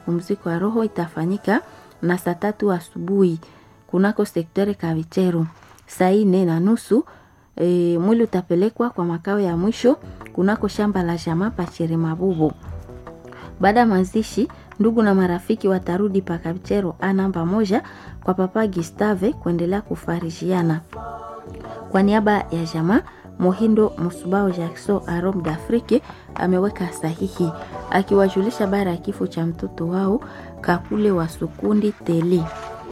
pumziko ya roho itafanyika na saa tatu asubuhi kunako sekteri Kavicheru. Saa nne na nusu e, mwili utapelekwa kwa makao ya mwisho kunako shamba la jamaa Pachere Mabubu. Baada ya mazishi, ndugu na marafiki watarudi pa Kavicheru a namba moja kwa papa Gustave kuendelea kufarijiana. Kwa niaba ya jamaa Mohindo Musubao Jackson Arom d'Afrique ameweka sahihi akiwajulisha bara ya kifo cha mtoto wao Kakule wa Sukundi Teli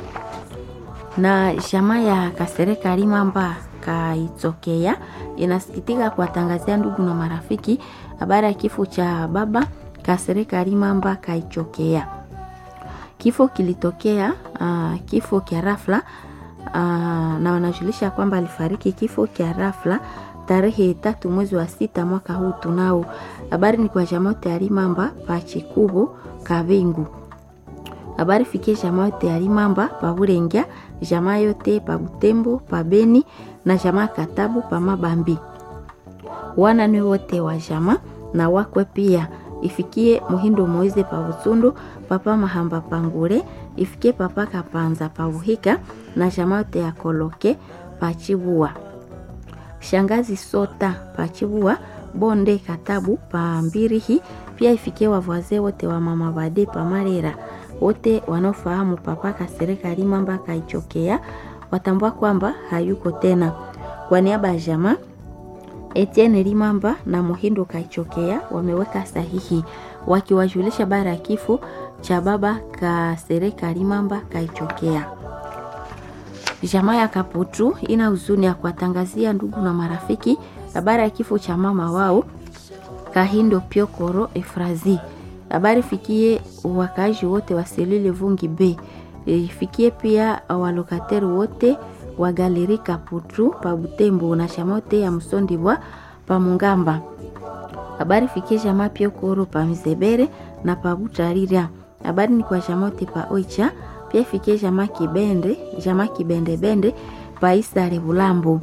na jamaa ya Kasereka Limamba Kaitokea inasikitika kuwatangazia ndugu na marafiki habari ya kifo cha baba Kasereka Limamba Kaichokea. Kifo kilitokea uh, kifo kia rafla uh, na wanajulisha kwamba alifariki kifo kia rafla tarehe tatu mwezi wa sita mwaka huu tunao. Habari ni kwa jamaa yote ya Limamba pa Chikubu Kavingu. Habari fikie jamaa yote ya Limamba pa Burengya, jamaa yote pa Butembo pa Beni na jamaa Katabu pa Mabambi. Wana ni wote wa jamaa na wakwe pia ifikie Muhindo Moize pa Butundu, papa Mahamba Pangure, ifikie papa Kapanza pa Buhika na jamaa yote ya Koloke pa Chibua. Shangazi Sota pa Chibua, Bonde Katabu pa Mbirihi, pia ifikie wavwaze wote wa mama Bade pa Marera. Wote wanaofahamu papa Kasereka Limamba Kaichokea watambua kwamba hayuko tena. Kwa niaba ya jamaa Etienne Limamba na Muhindo Kaichokea wameweka sahihi wakiwajulisha bara ya kifo cha baba Kasereka Limamba Kaichokea. Jamaa ya Kaputu ina huzuni ya kuwatangazia ndugu na marafiki habari ya kifo cha mama wao Kahindo Piokoro Efrazi. Habari fikie wakaaji wote wa Selile Vungi B, ifikie pia walokateri wote wa Galeri Kaputu pa Butembo na shamote ya Msondibwa pa Mungamba. Habari fikie jamaa Piokoro pa Mizebere na pa Butarira. Habari ni kwa shamote pa Oicha pia ifikie jamaa Kibende, jamaa Kibende Bende pa Isare Bulambo.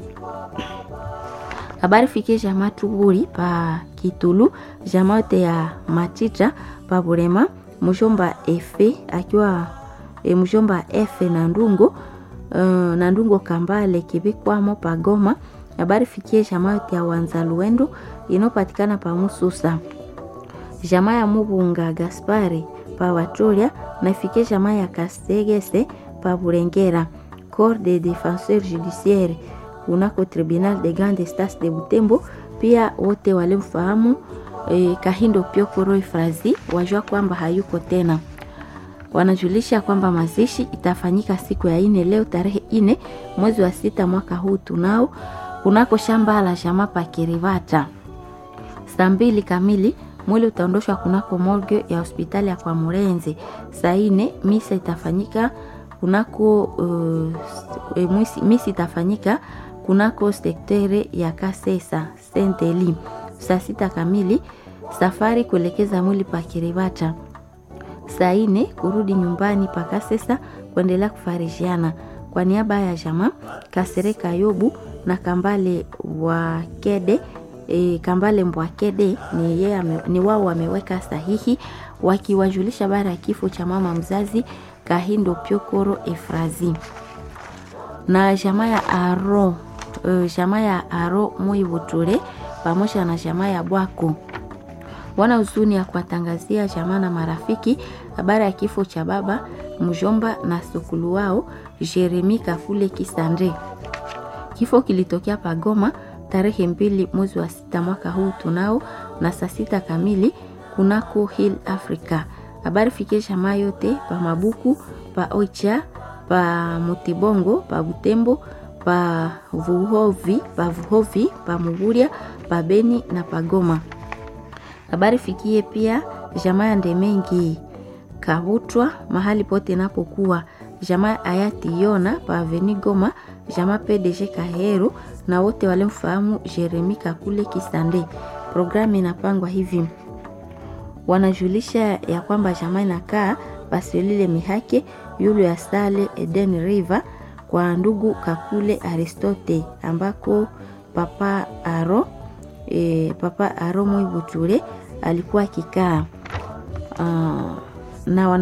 Habari fikie jamaa Tuburi pa Kitulu, jamaa yote ya Matita pa Burema, mjomba Efe akiwa e, mjomba Efe na Ndungo uh, na Ndungo Kambale kibikwamo pa Goma. Habari fikie jamaa yote ya Wanzaluendo inopatikana pa Mususa, jamaa ya Mubunga Gaspari pa Watolia na ifikie jamaa ya Kasegese pa Burengera. Corps de Defenseur Judiciaire kunako Tribunal de Grande Instance de Butembo, pia wote walimfahamu e, Kahindo Piokoro Ifrazi wajua kwamba hayuko tena. Wanajulisha kwamba mazishi itafanyika siku ya ine leo tarehe ine mwezi wa sita mwaka huu tunao kunako shamba la jamaa pa Kirivata saa mbili kamili mwili utaondoshwa kunako morgue ya hospitali ya kwa Murenze. Saa ine misa itafanyika kunako uh, e, misi, misi itafanyika kunako sektere ya Kasesa Senteli. Saa sita kamili safari kuelekeza mwili pa Kiribata. Saa ine kurudi nyumbani pa Kasesa kuendelea kufarijiana. Kwa niaba ya jamaa Kasereka Yobu na Kambale wa Kede E, Kambale Mbwakede ni, ye, ni wao wameweka sahihi wakiwajulisha bara ya kifo cha mama mzazi Kahindo Piokoro Efrazi na jamaa ya Aro e, jamaa ya Aro Muibuture pamoja na jamaa ya Bwako wana huzuni ya kuwatangazia jamaa na marafiki habari ya kifo cha baba mjomba na sukulu wao Jeremi Kafule Kisande. Kifo kilitokea Pagoma tarehe mbili mwezi wa sita mwaka huu tunao na saa sita kamili kunako Hill Africa. Habari fikie jamaa yote pa Mabuku pa Oicha pa Mutibongo pa Butembo pa Vuhovi pa Vuhovi pa Muguria pa Beni na pa Goma. Habari fikie pia jamaa ya Ndemengi Kabutwa mahali pote napokuwa jamaa hayati Yona pa Aveni Goma, jamaa PDG Kahero na wote walimfahamu Jeremi Kakule Kisande. Programu inapangwa hivi, wanajulisha ya kwamba jamaa inakaa Paselile Mihake yulu ya Sale Eden River kwa ndugu Kakule Aristote ambako papa Aro e, papa Aro Mwibuture alikuwa akikaa uh, na wana